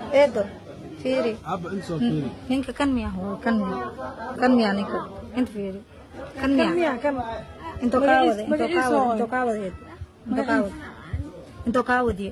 eedo fiiri Abba inta soo fiiri. ninka kan miya hooyo kan miya kan miya ninka inta fiiri kan miya intoo kaa wada intoo kaa wada intoo kaa wada eed intoo kaa wada intoo kaa wadiye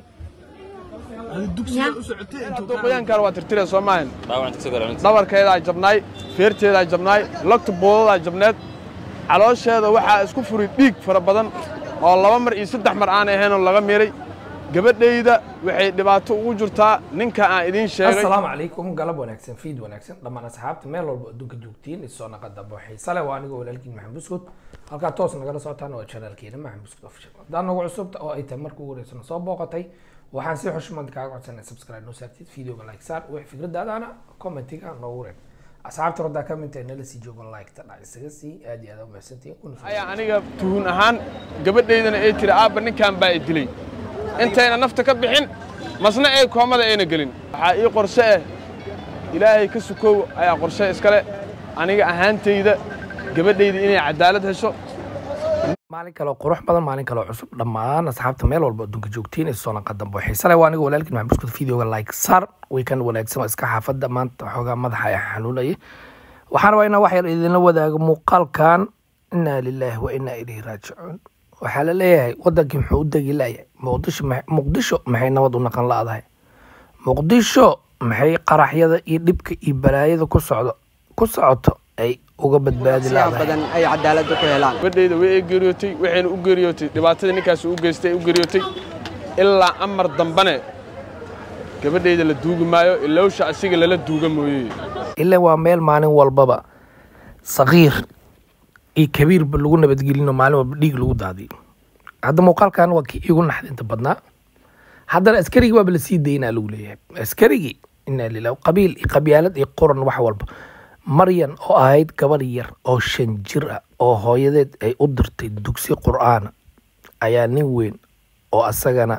Adi dugsiga u socotay intuu hadduu qoyaankaan waa tirtire soo maahan dhaawacan tagso garaalinta dhabarkeedaa jabnaay feerteedaa jabnaay lagta boodadaa jabneed caloosheeda waxaa isku furay dhiig fara badan oo laba mar iyo saddex mar aan ahaynoo laga miray gabadhayda waxay dhibaato ugu jirtaa ninka aan idiin sheegay asalaamu calaykum galab wanaagsan fiid wanaagsan dhammaan asxaabta meel walba adduunka joogtiin isoo naqada booxay sale waa anigoo walaalkiin maxamed buskud halkaa toos nagala socotaan waa janaalkeena maxamed buskud official haddaan nagu cusubta oo ay tahay markii ugu horeysana soo booqatay waxaan si xushmad kaaga codsanay subscribe noo saartid videoga like saar wix fikradaadana commentiga noogu reeb asxaabta roddaa ka mid tahay nala sii joogo like ta dhac isaga sii aad iyo aad u mahadsantihiin kuna soo ayaa aniga tuhun ahaan gabadhaydana ay tiri aabba ninkan baa i dilay intayna nafta ka bixin masna ay koomada ayna gelin waxaa ii qorshe ah ilaahay ka sukow ayaa qorshe iskale aniga ahaantayda gabadhayda inay cadaalad hesho maalin kale oo qurux badan maalin kale oo cusub dhammaan asxaabta meel walba adduunka joogtiin isoo naqadan boo xiise leh waa aniga walaalkiin maxamed buskud videoga like sar weekend wanaagsan waa iska xaafadda maanta xoogaa madaxa ay xanuunayay waxaan rabaa inaan wax yar idinla wadaago muuqaalkan inaa lilaahi wa inaa ilayhi raajicuun waxaa la leeyahay wadankii muxuu u degi layahay muqdisho ma- muqdisho maxay nabad u naqan la-dahay muqdisho maxay qaraxyada iyo dhibka iyo balaayada ku socdo ku socoto ay uga badbaadi siyaa la-dahay badan ay cadaaladda ku helaan gabadhayda way ay geeriyootay waxayna u geeriyootay dhibaatada ninkaas u geystay ay u geeriyootay ilaa amar dambane gabadhayda la duugi maayo ilowsha asiga lala duuga mooye ilaa waa meel maalin walbaba sakiir iyo kabiirba lagu nabadgelino maalin walba dhiig lagu daadiyo hadda muuqaalkan waa kii igu naxdinta badnaa haddana askarigii waaba lasii daynaa lagu leeyahay askarigii inaa lilah qabiil iyo qabyaalad iyo qoran wax walba maryan oo ahayd gabar yar oo shan jir ah oo hooyadeed ay u dirtay dugsi qur'aana ayaa nin weyn oo asagana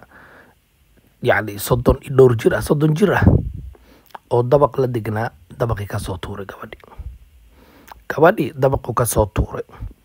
yacni soddon iyo dhowr jir ah soddon jir ah oo dabaq la degnaa dabaqii kasoo tuuray gabadhii gabadhii dabaqu kasoo tuuray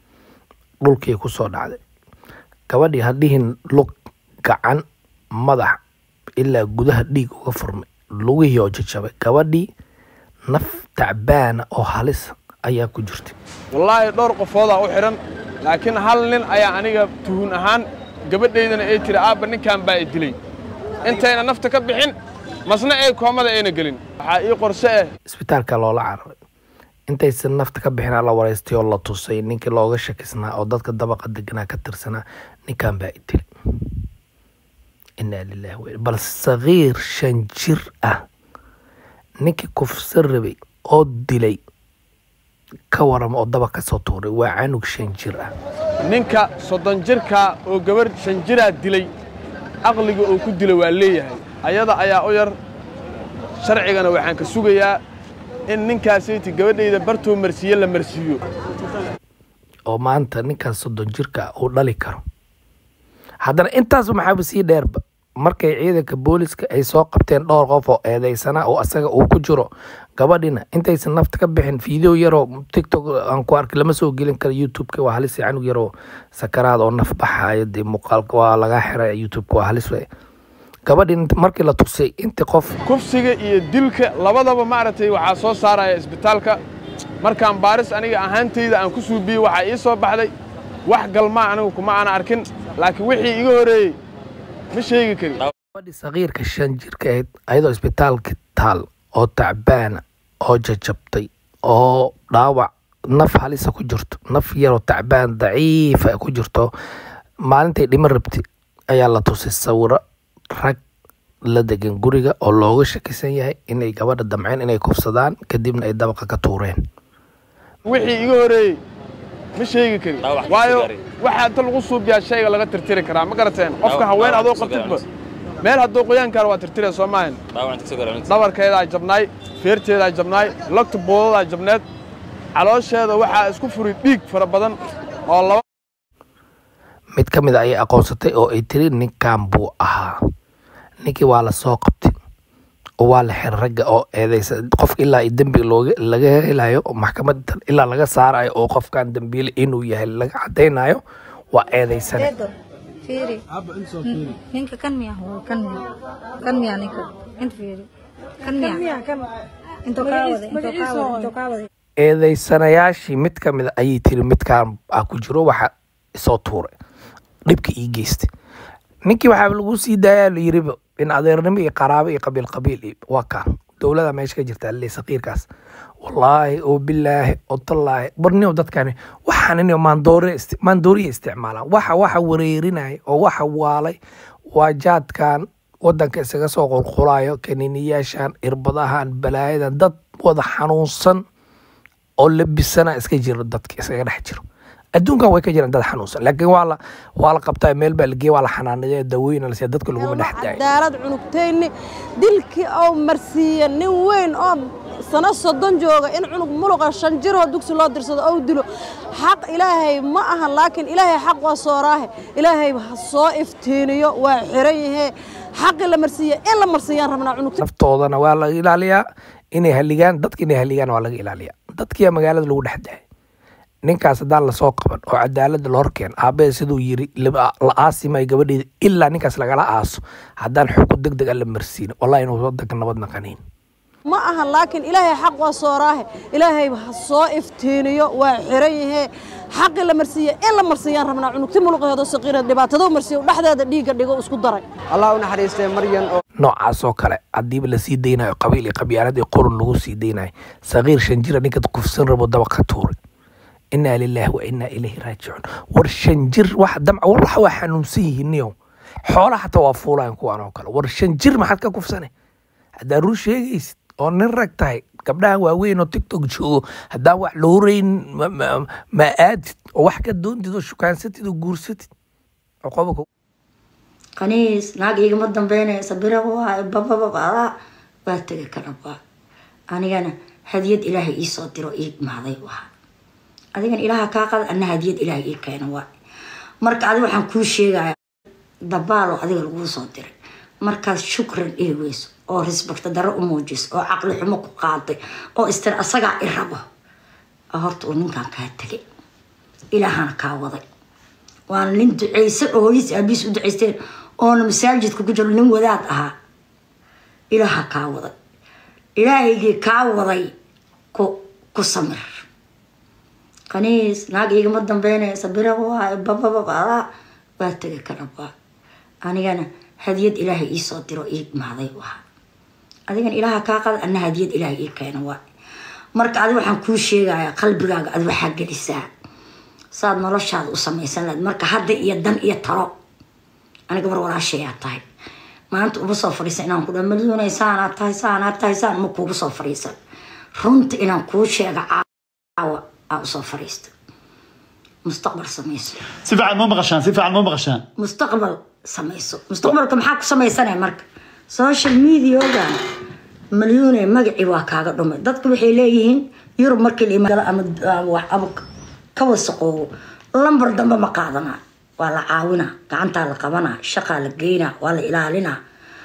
dhulkii kusoo dhacday gabadhii hadhihin lug gacan madax ilaa gudaha dhiig uga furmay lugihii oo jajabay gabadhii naf tacbaana oo halis ayaa ku jirtay wallaahi dhowr qofoodaa u xidhan laakiin hal nin ayaa aniga tuhun ahaan gabadhaydana ay tiri aabba ninkan baa i dilay intayna nafta ka bixin masna ay koomada ayna gelin waxaa ii qorshe ah isbitaalka loola cararay intaysan nafta ka bixinaa la wareystay oo la tusay ninkii looga shakisnaa oo dadka dabaqa deganaa ka tirsanaa ninkan baa i dilay inaa lilahi wa bal sakiir shan jir ah ninkii kufsan rabay oo dilay ka warama oo dabaq kasoo tuuray waa canug shan jir ah ninka soddon jirkaa oo gabarh shan jiraa dilay aqliga oo ku dila waa leeyahay ayada ayaa u yar sharcigana waxaan ka sugayaa in ninkaasaytii gabadhayda bartuu marsiiye la marsiiyo oo maanta ninkaas soddon jirka ah uu dhali karo haddana intaas maxaaba sii dheerba markay ciidanka booliska ay soo qabteen dhowr qof oo eedeysana oo asaga uu ku jiro gabadhina intaysan nafta ka bixin video yaroo tiktok aan ku arkay lama soo gelin karo youtubeka waa halis canug yaroo sakaraad oo naf baxayo dee muuqaalka waa laga xiray youtubeka waa halis wey gabadhi markii la tusay intii qof kufsiga iyo dilka labadaba maaragtay waxaa soo saaraya isbitaalka markaan baaris aniga ahaantayda aan ku suubiyey waxaa ii soo baxday wax galmaa anigu kuma aana arkin laakiin wixii iga horreeyey ma sheegi karin gabadhi sakiirka shan jirka ahayd ayadoo isbitaalka taal oo tacbaana oo jajabtay oo dhaawac naf halisa ku jirto naf yaroo tacbaan daciifa ku jirto maalintay dhimo rabtay ayaa la tusay sawiro rag la degan guriga oo looga shakisan yahay inay gabadha damceen inay kufsadaan kadibna ay dabaqa ka tuureen wixii iga horreeyey ma sheegi karin Dhaawac ka waayo soo gaaray. waxaa inta lagu suubiyaa shayga laga tirtiri karaa ma garateen qofka Dhaawac- haween dhaawac adoo ka soo qabtidba gaaray. meel hadduu qoyaankaana waa tirtire soo maahan dhaawacan tagso garaalinta dhabarkeedaa jabnaay feerteedaa jabnaay lagta boodadaa jabneed caloosheeda waxaa isku furay dhiig fara badan oo laba mid ka mid a ayay aqoonsatay oo ay tiri ninkan buu ahaa ninkii waa la soo qabtay oo waa la xiray ragga oo eedeysa qof ilaa iyo dembi looga laga helayo oo maxkamada ilaa laga saarayo oo qofkan dembiile inuu yahay laga cadaynayo waa eedeysane eedo fiiri Abba inta soo fiiri. ninka kan miya hooyo kan miya kan miya ninka inta fiiri kan miya intuu kaa waday intuu kaa waday intuu kaa waday eedeysanayaashii mid ka mid a ayay tiri midkaan ah ku jiro waxa isoo tuuray dhibka ii geystay ninkii waxaa lagu sii daayaa la yiriba in adeernimo iyo qaraabo iyo qabiil qabiil iyo waa kaan dowlada meesha ka jirta le saqiirkaas wallaahi oo bilaahi oo tallaahi barnio dadkani waxaan in maandoore isti- maandooriya isticmaalaan waxa waxa wareerinaya oo waxa waalay waa jaadkan wadanka isaga soo qulqulayo kaniiniyaashan irbadahan balaayadan dad wada xanuunsan oo labisana iska jiro dadka iskaga dhex jiro adduunkan way ka jiraan dad xanuunsan laakiin waa la waa la qabtaa meel baa lageeya waa la xanaanaya dawooyin la siiya dadka laguma dhex daayo cadaalad cunugtayni dilkii oo marsiiya nin weyn oo sano soddon jooga in cunug muluqa shan jiroo dugsi loo dirsado ou dilo xaq ilaahay ma aha laakiin ilaahay xaq waa sooraahe ilaahay ha soo iftiiniyo waa xiran yahe xaqii la marsiiya in la marsiiyaan rabnaa cunugta naftoodana waa laga ilaaliyaa inay haligaan dadka inay haligaan waa laga ilaaliyaa dadkiyaa magaalada lagu dhex daayay ninkaas haddaan lasoo qaban oo cadaalada la horkeen aabbahe siduu yiri la la aasimay gabadheeda ilaa ninkaas lagala aaso haddaan xukun deg deg a la marsiin wallahi inuu wadanka nabad naqanayn ma aha laakiin ilaahay xaq waa sooraahe ilaahay ha soo iftiiniyo waa xiran yahe xaqii la marsiiya in la marsiiyaan rabnaa cunugti muluqeedo saqiira dhibaatadoo marsiiyo dhexdeeda dhiigga dhigo isku daray allah u naxariistay maryan oo noocaas oo kale hadiiba lasii daynayo qabiil iyo qabyaalad iyo qurun lagu sii daynayo saqiir shan jira ninka kufsan rabo daba ka tuuray inaa lilaahi wa inaa ilayhi raajicuun war shan jir wax damca war waxa waa xanuunsan yihiin niyow xoola xataa waa fuulayan kuwaan oo kale war shan jir maxaad ka kufsane haddaa run sheegaysid oo nin rag tahay gabdhahan waaweyn oo tiktok joogo haddaan wax la horeyn ma- ma- ma aadid oo wax ka doontid oo shukaansatid oo guursatid cuqoba qaniis naag igama dambeynaysa bira waa babababada waa tega kalaba anigana hadiyad ilaahay iisoo diro ii imaaday waa adigan ilaaha kaa qada ana hadiyad ilaahay ii keena waa marka adi waxaan kuu sheegaya dabaalo adiga laguu soo diray markaad shukran ii weyso oo risbakta daro u muujiso oo caqli xumo ku qaaday oo istir asagaa i rabo oo horta uu ninkan kaa tegay ilaahana kaa waday waana nin duceysan oo hooyis aabiis u duceysteen oona masaajidka ku jiro nin wadaad ahaa ilaaha kaa waday ilaahaygii kaa waday ku ku samir qaniis naag igama dambeynaysa bira waa babababada waa tega kalaba anigana hadiyad ilaahay iisoo diro ii imaaday waa adigan ilaaha kaa qada ana hadiyad ilaahay ii keena waa marka adi waxaan kuu sheegaya qalbigaaga ad waxaa gelisaa saad noloshaada u samaysan lahayd marka hadda iyo dan iyo talo aniga war walaashayaa tahay maanta uma soo fadhiisan inaan ku dha malyuunay saanaad tahay saanaad tahay saan ma kuugu soo fadhiisan runta inaan kuu sheega caawa aa usoo fadhiista mustaqbal samayso si fiican ma maqashaan si fiican ma maqashaan mustaqbal samayso mustaqbalka maxaa ku samaysanaya marka social mediagan malyuune magacii waa kaaga dhumay dadku waxay leeyihiin yurub markii la imaado ama ama wax ama ka wasaqoobo lambar dambe ma qaadanaa waa la caawinaa gacantaa la qabanaa shaqaa la geynaa waa la ilaalinaa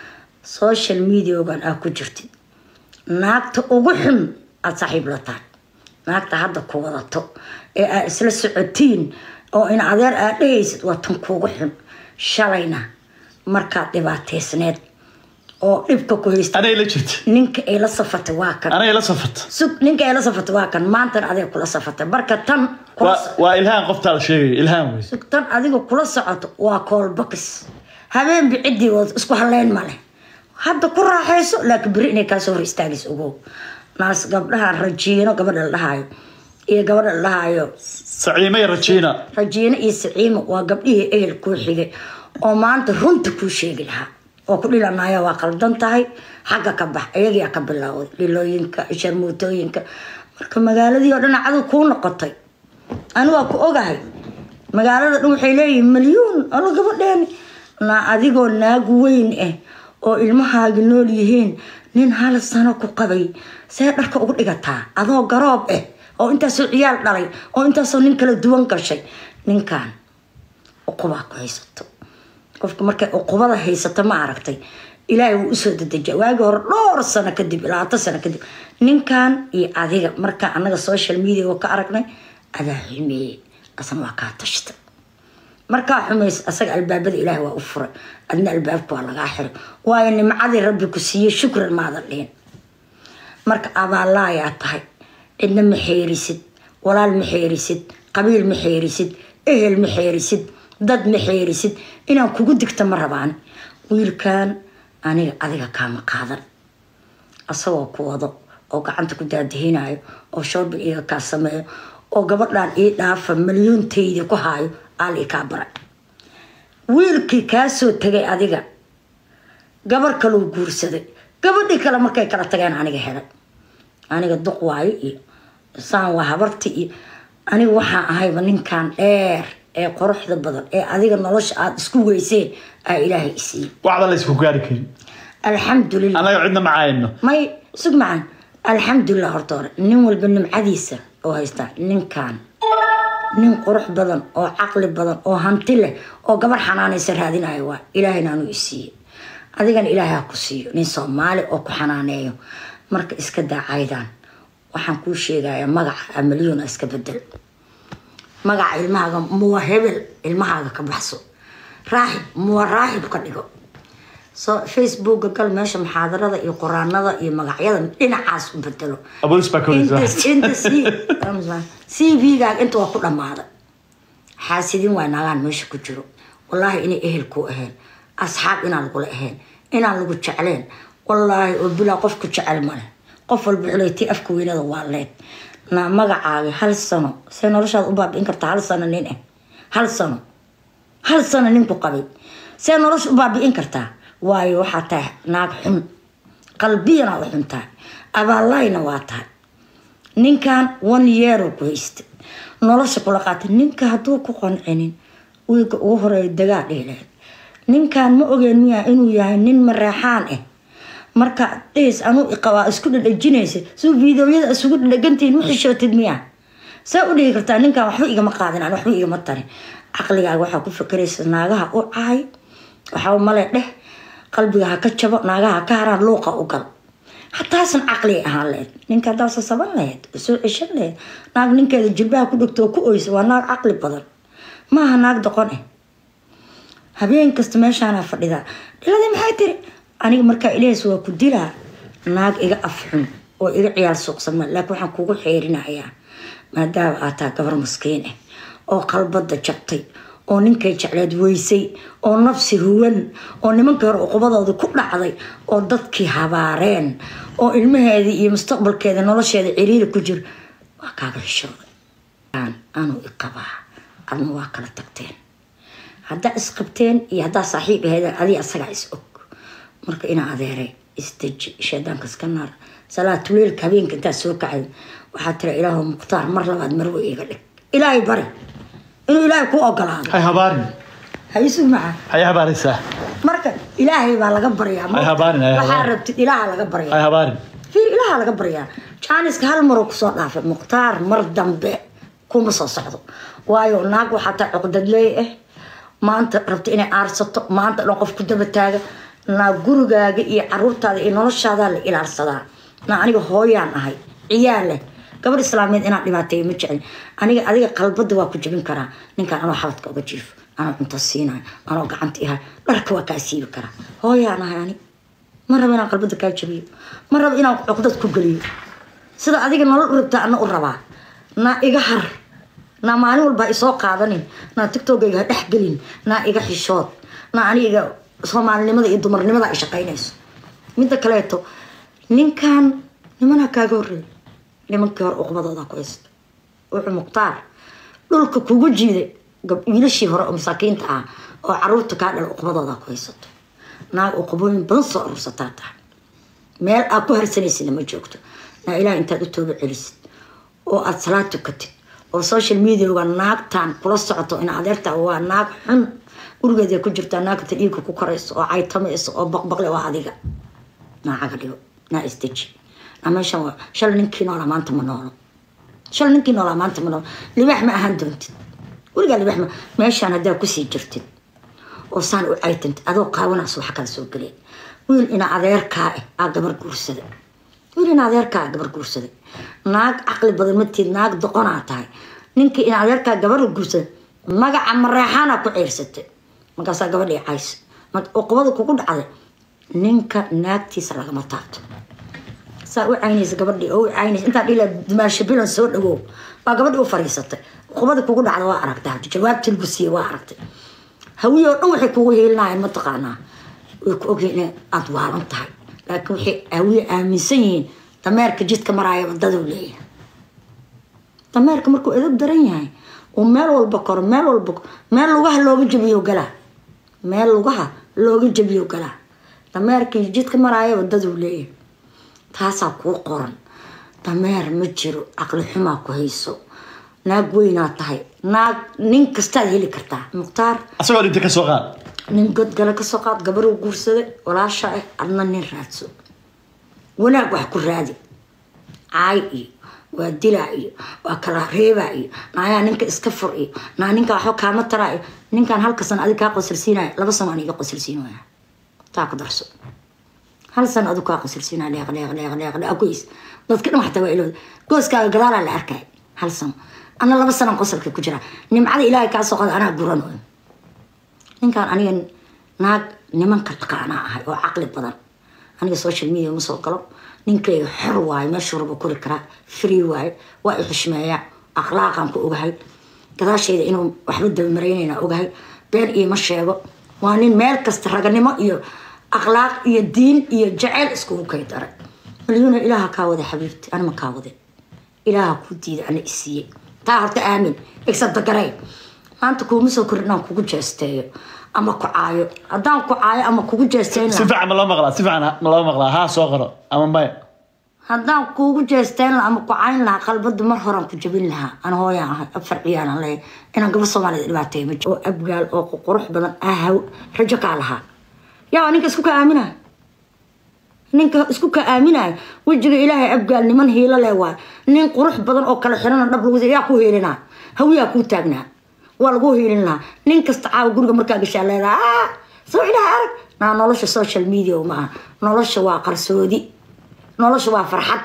social mediagan aa ku jirtid naagta ugu xun aada saaxiib la tahay naagta hadda ku wadato ee aad isla socotiin oo in adeer aad dhehaysid waa tan kuugu xun shalayna markaad dhibaateysneed oo dhibka ku haysta anay la jirta ninka ay la safatay waa kan anay la safarta sug ninka ay la safatay waa kan maantana adiga kula safatay marka tan kula waa so- waa ilhaan qoftaa la sheegaya ilhaan wey sug tan adiga kula socoto waa koolbakis habeenbi ciddii wad isku haleyn ma leh hadda ku raaxayso laakiin beri inay kaasoo hor istaagayso ogow naas gabdhaha rajiino gabadha la dhahaayo iyo gabadha la dhahaayo saciime iyo rajiina rajiino iyo saciimo waa gabdhihii ehel kuu xigay oo maanta runta kuu sheegi lahaa oo ku dhilanaya waa qaldan tahay xagga ka bax ayagiyaa ka bilowday dhilooyinka sharmuutooyinka marka magaaladii oo dhan cadow kuu noqotay ani waa ku ogahay magaalada dhan waxay leeyihiin malyuun alo gabadheeni na adigoo naag weyn ah oo ilmahaagi nool yihiin nin hal sano ku qabay see dharka ugu dhigataa adoo garoob ah oo intaasoo ciyaal dhalay oo intaasoo nin kala duwan gashay ninkan uqubaa ku haysato qofka markay uqubada haysato ma aragtay ilaahay wuu usoo dedejiya waagi hore dhowr sano kadib labaatan sano kadib ninkan iyo adiga markaa anaga social media oo ka aragnay adaa xumeeyey asna waa kaa tashta markaa xumays asaga albaabada ilaahay waa u furay adna albaabka waa lagaa xiray waayo nimcadii rabbi ku siiyey shukran maadan dhihin marka abaallaayaa tahay cidna ma xeerisid walaal ma xeerisid qabiil ma xeerisid ehel ma xeerisid dad ma xeerisid inaan kugu digta ma rabaan wiilkan aniga adiga kaama qaadan asagoo ku wado oo gacanta ku daadihinayo oo shoobin iga kaa sameeyo oo gabadhan ii dhaafa milyoontaydi ku haayo aali kaa baray wiilkii kaa soo tegay adiga gabar kaluu guursaday gabadhii kale markay kala tageen aniga helay aniga duq waayo iyo saan waa habarti iyo aniga waxaan ahayba ninkan dheer ee quruxda badan ee adiga nolosha aada isku weyseen aa ilaahay isiiyey waxba la isku gaari karin alxamdulilah annaga cidna ma caayno may sug macaan alxamdulilah horta hore nin walba nimcadiisa oo haystaa ninkan nin qurux badan oo caqli badan oo hanti leh oo gabar xanaanaysa raadinayo waa ilaahayna anuu isiiye adigana ilaahay ha ku siiyo nin soomaali oo ku xanaaneeyo marka iska daacaydan waxaan kuu sheegayaa magaca amalyona iska bedel magaca ilmahaaga muwa hebel ilmahaaga ka baxso raaxib muwa raaxib ka dhigo so facebooka gal meesha muxaadarada iyo qoraanada iyo magacyada dhinacaas u bedelo abolis baa inta koraysa inta c v-gaaga inta waa ku dhammaaday xaasidin waa naagaan meesha ku jiro wallaahi inay ehel ku ahayn asxaab inaan lagula ahayn inaan lagu jecleen wallaahi oo bilaa qof ku jecel male qof walba xuleyti afka weynada waa leed na magacaaga hal sano see noloshaada u baabi'in kartaa hal sano nin ah hal sano hal sano ninku qabay see nolosha u baabi'in kartaa waayo waxaa tahay naag xun qalbiyana u xun tahay abaallayna waa tahay ninkan one yeero ku haysta nolosha kula qaatay ninka hadduu ku qancinin wiilka ugu horeeya dagaa dhiileed ninkan ma ogeen miyaa inuu yahay nin mareexaan ah marka dhis anuu iqabaa isku dhadhajinaysa suu fiidowyada isugu dhadhagantihiin ma xishootid miyaa saa u dhihi kartaa ninkan waxba igama qaadin aan waxba igama tarin caqligaaga waxaa ku fakeraysa naagaha u caay waxaa male dheh qalbiga ha ka jabo naagaha ha ka haraan luuqa u gal hataasan caqli ahaan lahayd ninka haddaa sasaban lahayd oo soo ceshan lahayd naag ninkeeda jilbaha ku dhegto oo ku oysa waa naag caqli badan maaha naag doqon ah habeen kasta meeshaanaa fadhidaa dhiladii maxay tiri aniga markaa ilaahs waa ku dilaa naag iga afxun oo iga ciyaal suuqsama laakiin waxaan kugu xeerinayaa maadaama aad tahay gabar maskiin ah oo qalbada jabtay oo ninkay jecleed weysay oo nafsi huwan oo nimankii hore uqubadooda ku dhacday oo dadkii habaareen oo ilmaheedii iyo mustaqbalkeeda nolosheeda ciriiri ku jiro waa kaaga xishooday anuu iqabaa adna waa kala tagteen haddaa isqabteen iyo haddaa saaxiib ahaydeen adiga asagaa is og marka inaa adeeray isdeji shaydaanka iska naar salaa tuleelka habeenka intaa soo kacay waxaa tira ilaahu mukhtaar mar labaad marwe iga dhig ilaahay bari inuu ilaahay ku ogolaado hay habaarin ha isu maca hay habaaraysaa marka ilaahay baa laga baryaa Hay habaarin, hay waxaa habaarin. rabtid ilaaha laga hay baryaa habaarin fiir ilaaha laga baryaa jaaniska hal maroo kusoo dhaafay mukhtaar mar dambe kuma soo socdo waayo naag waxaa taa cuqdadleey ah maanta rabta inay aarsato maanta dhan qof ku daba taaga naa gurigaaga iyo caruurtaada iyo noloshaadaa la ilaalsadaa naa aniga hooyaan ahay ciyaal leh gabadh islaameed inaan dhibaateeyo ma jecel aniga adiga qalbada waa ku jebin karaa ninkaan anoo xabadka uga jiifo anoo cunto siinayo anoo gacanta ihay dharka waa kaa siibi karaa hooyaan ahay ani ma rabo inaan qalbada kaa jabiyo ma rabo inaan cuqdad ku geliyo sida adiga nolol u rabtaa ana u rabaa naa iga har naa maalin walba isoo qaadanin naa tiktokayga ha dhex gelin naa iga xishood naa aniga soomaalinimada iyo dumarnimada ay shaqaynayso midda kaleeto ninkan nimanaa kaaga horreey nimankii hore uqbadooda ku haysta wuxuu mukhtaar dhulka kugu jiiday gab- wiilashii hore oo masaakiinta ah oo caruurta kaa dhala uqbadooda ku haysato naag uqbooyin badan soo urursataa tahay meel aad ku harsanaysidna ma joogto naa ilaah intaad u tooba celisid oo aada salaad tukatid oo social mediaga naagtan kula socoto in adeerta waa naag xun gurigeeda ku jirtaa naagta dhiigka ku korayso oo caytamayso oo baqbaqle waa adiga naa caga dhigo naa isdeji naa meeshan waa shalay ninkii noolaa maanta ma noolo shalay ninkii noolaa maanta ma noolo libaax ma ahaan doontid weligaa libaax ma meeshaan haddaa kusii jirtid oo saan u caytantid adoo qaawanaas waxa kala soo geleen wiil ina adeerkaa ah aa gabar guursada wiil ina adeerkaa aa gabar guursaday naag caqli badan matiid naag doqonaa tahay ninkii ina adeerkaa gabar guursaday magaca mareexaana ku ciirsatay markaasaa gabadhii cays uqubada kugu dhacday ninka naagtiisa lagama taabto saa u caynaysa gabadhii oo u caynaysa intaa dhila dumaasho bilan soo dhawow baa gabadhii u fariisatay qubada kugu dhacda waa aragtay hadda jawaabtii lagu siiyey waa aragtay hawiye oo dhan waxay kugu hiilinayaan mataqaanaa way ku ogyihiin in aada waalan tahay laakiin waxay hawiye aaminsan yihiin dameerka jidka maraaya wadaduu leeyahay dameerka markuu edab daran yahay uu meel walba koro meel walba meel lugaha looga jabiyo galaa meel lugaha looga jabiyo galaa dameerkii jidka maraaya wadaduu leeyahay taasaa kuu qoran dameer ma jiro caqli xumaa ku hayso naag weynaa tahay naag nin kastaad heli kartaa mukhtaar asagoo dhinta ka soo qaad nin godgale kasoo qaad gabaruu guursaday walaasha ah adna nin raadso wanaag wax ku raadi caay iyo waa dilaa iyo waa kala reebaa iyo naayaa ninka iska fur iyo naa ninka waxba kaama taraa iyo ninkan halka sano adig kaa qosilsiinaya laba sano aan iga qosilsiin waya taa ku darso hal sano adigu kaa qosilsiinaya leeq leeq leeq leeq leeq goys dadka dhan waxtaa waa ilooda gooskaaga gadaalaa la arkay hal sano ana laba sano qosalka ku jira nimcada ilaahay kaa soo qada anaa guranayo ninkaan aniga naag nimanka taqaanaa ahay oo caqli badan aniga social media ma soo galo ninkayga xor waayo meeshuu rabo kori karaa free waayo waa i xushmeeyaa akhlaaqaan ku ogahay gadaashayda inuu waxba dabamaraynayna ogahay been iima sheego waa nin meel kasta raganimo iyo akhlaaq iyo diin iyo jaceyl iskugu kay daray malyuuna ilaaha kaa wada xabiibti anima kaa wade ilaaha ku diida ana isiiyey taa horta aamin igsabdagarey maanta kuuma soo korin inaan kugu jeesteeyo ama ku caayo haddaan ku caayo ama kugu jeesteyn si fiican ma loo maqlaa si fiican ma loo maqlaa haa soo qoro ama maya haddaan kuugu jeesteyn lahaa ama ku cayn lahaa qalbada mar horaan ku jabin lahaa ana hooyaan ahay afar ciyaanan leeyahay inaan gabar soomaaliyed dhibaateeyo ma jiro oo abgaal oo qurux badan ahaw rajo kaa lahaa yaa ninka isku ka aaminaya ninka isku ka aaminaya wejiga ilaahay abgaal niman hiilo leh waay nin qurux badan oo kala xirana dhab lagu yaa ku hiilinaa hawiyaa kuu taagnaa waa lagu hiilin lahaa nin kasta caawa guriga markaa gashaa leedaha soo ilaha arag naa nolosha social media ma aha nolosha waa qarsoodi nolosha waa farxad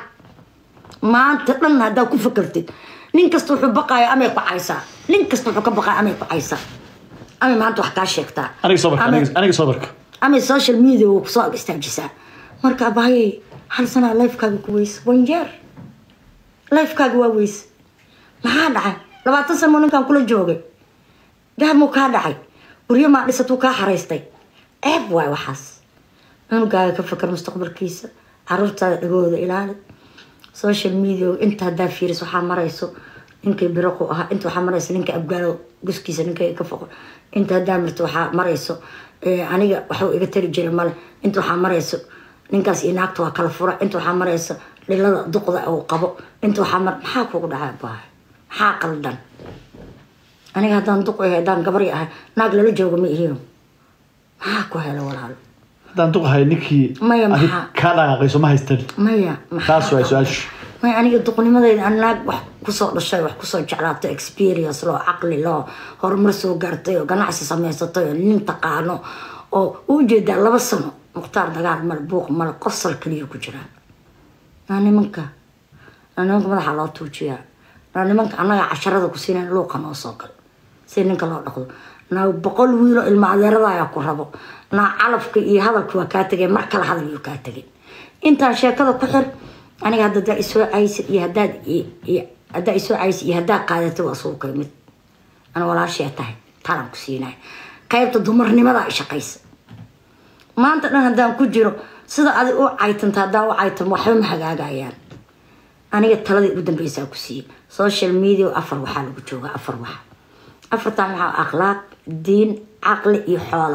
maanta dhan haddaa ku fakartid nin kasta wuxuu baqaya amay ku caysaa nin kasta wuxuu ka baqaya amay ku caysaa amay maanta wax kaa sheegtaa aniga soo barka aniga- aniga soo barka amay social media wuu kusoo ag istaajisaa marka abaayey hal sanaa lifekaaga ku weyse one year lifekaaga waa weyse maxaa dhacay labaatan san muu ninkaan kula joogay dahab muu kaa dhacay guryo maa dhisatuu kaa xaraystay ceeb waay waxaas cunugaaga ka fakar mustaqbalkiisa caruurtaada dhagooda ilaali social media inta haddaa fiiris waxaa marayso ninkay biraqu ahaa inta waxaa marayso ninka abgaalo guskiisa ninkay ka foqo inta haddaa marto waxaa marayso eh, aniga waxuu iga tari jiray male inta waxaa marayso ninkaas iyo naagta waa kala fura inta waxaa marayso dhilada duqda uu qabo inta waxaa mar maxaa kugu dhacay bahay maxaa qaldan aniga haddaan duq ahay haddaan gabari ahay naag lala joogo ma ihiyo maxaa ku hela walaalo haddaan duqahay ninkii Maya, adig maxaa? kaa dhaqaaqayso ma haystan maya maxaa taas waa ku- su-aashu maya aniga duqnimadayda aan naag wax kusoo dhashay wax kusoo jeclaato experience loo caqli loo horumar soo gaartay oo ganacsi samaysatay oo nin taqaano oo u jeedaa laba sano mukhtaar dagaal male buuq male qosol keliya ku jiraa naa nimanka naa nimanka madaxa loo tuujiyaa naa nimanka annaga casharada ku siinayn luuqa noo soo gal si ninka loo dhaqdo naa boqol wiilo ilma adeerada ayaa ku rabo naa calafka iyo hadalka waa kaa tegay mar kale hadal yuu kaa tegay intaan sheekada ku xir aniga hadda hadaa isoo caysid iyo hadaad i- i- haddaa isoo caysid iyo haddaa qaadatay waa suuqa mid ana walaashee tahay talan ku siinaya qaybta dumarnimada ay shaqaysa maanta dhan haddaan ku jiro sida adig u caytanta haddaan u caytan waxba ma hagaagayaan aniga taladii ugu dambeysaa ku siiyey social media afar waxaa lagu joogaa afar wax afartan waxaa akhlaaq diin caqli iyo xoolo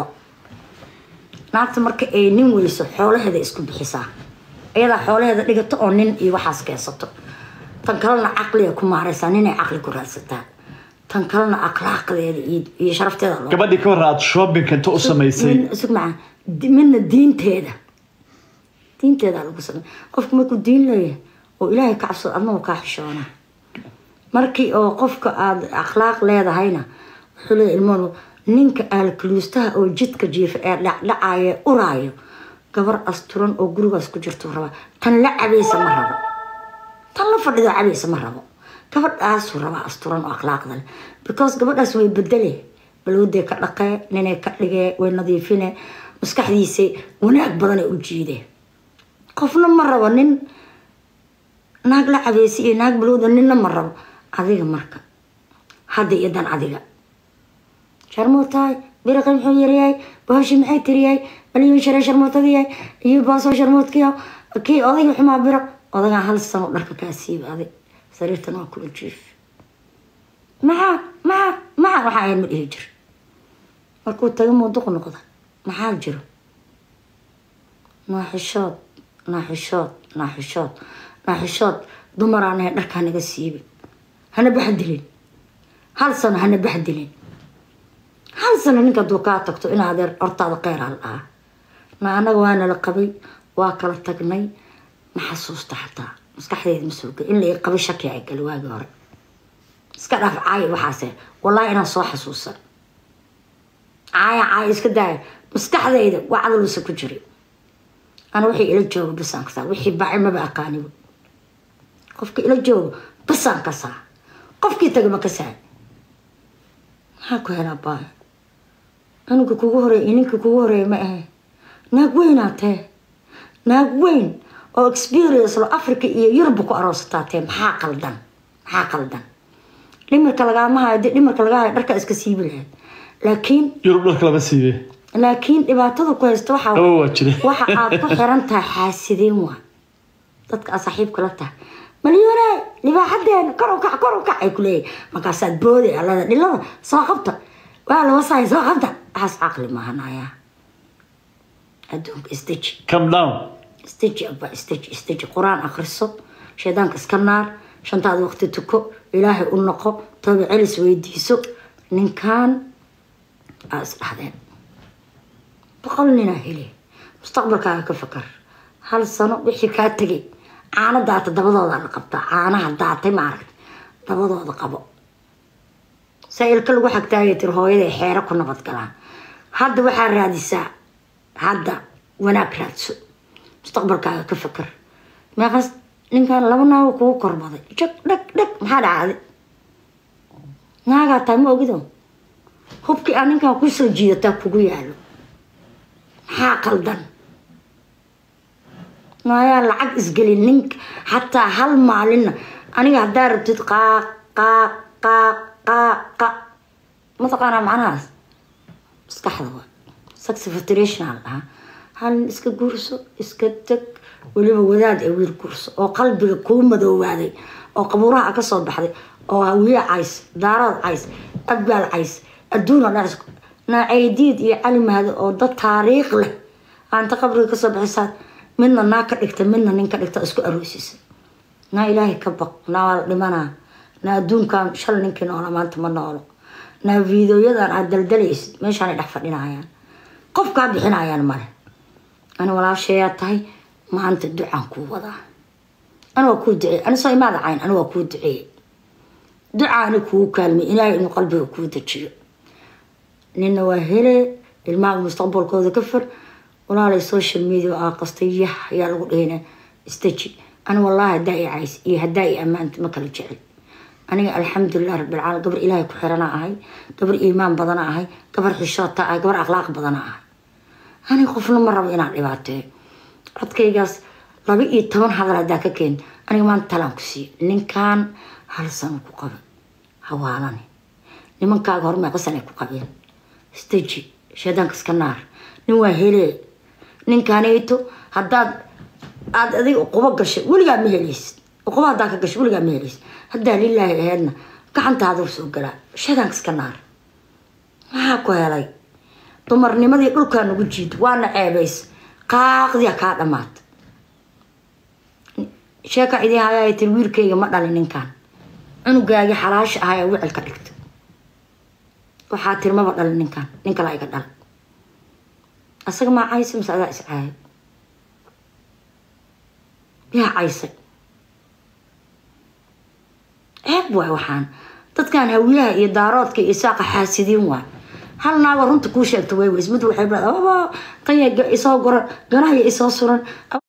naagta marka ay nin weyso xoolaheeda isku bixisaa iyadaa xoolaheeda dhigato oo nin iyo waxaas keensato tan kalena caqliga ku maaraysaa ninay caqli ku raadsataa tan kalena akhlaaqdeeda iyo- iyo sharafteeda loo gabadhii ka hor aad shopping inta u samaysay Min- isag macaan di- midna diinteeda diinteeda lagu samey qofku markuu diin leeyahay oo ilaahay ka cabsado adnagu kaa xishoona markii oo qofka aada akhlaaq leedahayna wuxuu leeyahay ilmoon ninka aalkaluustaha oo jidka jiifa ee dhacdhacaya ee uraayo gabar asturan oo gurigaas ku jirtuu rabaa tan la cabaysa ma rabo tan la fadhido cabaysa ma rabo gabadhaasuu rabaa asturan oo akhlaaqda leh because gabadhaas way bedele balwadee ka dhaqee ninay ka dhigee way nadiifine maskaxdiisa wanaag badanay u jiideen qofna ma rabo nin naag la cabeysay iyo naag balowda ninna ma rabo adiga marka hadda iyo dan adiga sharmuutahay biriqi muxuu yaryahay booshi maxay tiriyahay maliyun share sharmuutadiyahay iyo baasoo sharmuudkiya kii odayga xumaa biro odagaa hal sano dharka kaa siiba adig sariirtan waa kula jiif maxaa maxaa maxaa waxaa ahayd ma dhihi jir markuu taga muuduq noqda maxaa jiro naaxishood naaxishood naaxishood naaxishood dumaraan ahay dharkaa naga siibi hana baxdilin hal sano hana baxdilin hal sano ninka hadduu kaa tagto in adeer hortaada kheyr al dhaha na annaga waa nala qabay waa kala tagnay ma xasuusta xataa maskaxdeeda ma soo geli in la qabay shaki ay gali waagii hore iska dhaaf caaya waxaase wallaahi inaan soo xasuusan caaya caaya iska daaya maskaxdayda waa cadalusa ku jiray ana wixii ila jooga basaan kasaa wixii baaci maba aqaaniba qofka ila jooga basaan kasaa qofkii taga ma kasaa maxaa ku helaa baaya aniga kugu horeey ininka kugu horeeya ma ahe naag weynaa tee naag weyn oo experience lo africa iyo yurubba ku aroosataa tee maxaa qaldan maxaa qaldan dhimirka lagaama hayo dee dhimirka laga hayo dharkaa iska siibi lahayd laakiin yurub dharka lama siibe laakiin dhibaatada ku haysta waxaa qabo waa jire waxa aad ku xiran tahay xaasideen waa dadka aad saaxiibka la tahay malyuune libaaxadeena kor u kac kor u kac ay ku leeyahay markaasaad booday allada dhilada soo qabta waa la wasaaya soo qabta waxaas caqli maahanaya adduunka isdeji come down isdeji abba isdeji isdeji qur-aan akhriso shaydaanka iska naar shantaada waqti tuko ilaahay u noqo tooba celis weydiiso ninkan aa isdhahdeen boqol ninaa hele mustaqbalkaaga ka fakar hal sano wixii kaa tegay caano daata dabadooda la qabtaa caanaha daatay maaragta dabadooda qabo saa-ilka lagu xagtaaya tir hooyaday xeero ku nabad galaan hadda waxaa raadisaa hadda wanaag raadso mustaqbalkaaga ka fakar meeqaas ninkan laba naago kugu korbaday jag dhag dhag maxaa dhacday naagaa tahay ma ogido hubkii aa ninkan kusoo jiidataa kugu yaalo maxaa qaldan maayaa lacag isgelin nink xataa hal maalinna aniga haddaa rabtid qaaq qaaq qaaq qaaq qa mataqaanaa macnahaas maskaxda waa saxifitration dhahaa hal iska guurso iska teg weliba wadaad ee wiil guurso oo qalbiga kuu madoowaaday oo qabuuraha ka soo baxday oo hawiye cays daarood cays abgaal cays adduuna dhan naacaydiid iyo cali mahado oo dad taariikh leh aanta qabriga kasoo bixisaad midna naa ka dhigta midna nin ka dhigta isku aroosisa naa ilaahay ka baq naa waa la dhimanaa naa adduunkan shal ninkii noola maanta ma noolo naa fiideoyadan aad daldalaysid meeshaanay dhex fadhinayaan qof kaa bixinayaan male ani walaashayaa tahay maanta ducaan kuu wadaa ani waa kuu duceey ani soo imaada cayn ani waa kuu duceeyey ducaani kugu kaalmay ilaahay inuu qalbiga kuu dejiyo nina waa hele ilmaha mustaqbalkooda ka far walaalay social media aa qastay yah ayaa lagu dhahina istaji ani wallaahi haddaa i cays iyo haddaa i ammaanta ma kala jecel aniga alxamdulilah rabbilcaalamiin gabar ilaahay ku xirana ahay gabar iimaan badana ahay gabar xishoota ahay gabar akhlaaq badana ahay aniga qofna ma rabo inaan dhibaateeyo codkaygaas laba iyo toban hadal haddaa ka keen aniga maanta talaan ku siiyo ninkan hal sano ku qaba hawaalane nimankaaga hormee qasan ay ku qabeen staji shaydaanka iska naar nin waa hele ninkanayto haddaad aad adiga uqubo gashay weligaa ma helaysid uqubo haddaa ka gashay weligaa ma helaysid haddaa lilaahi aheedna gacantaada soo galaa shaydaanka iska naar maxaa ku helay dumarnimadii dhulkaa nagu jiido waana ceebays qaaqdiya kaa dhamaad sheeka idin hayaa tir wiilkayga ma dhalin ninkan cunugaagii xalaasha ahaa ee wicil ka dhigta waxaa tir maba dhalin ninkan nin kale iga dhala asaga maa caysa mise adaa is caayay yaa caysay ceeb waay waxaan dadkan hawiyaha iyo daaroodka iyo saaqa xaasidiin waay hal naago runta kuu sheegta way weys mid waxay tan isoo goran ganahaya isoo suran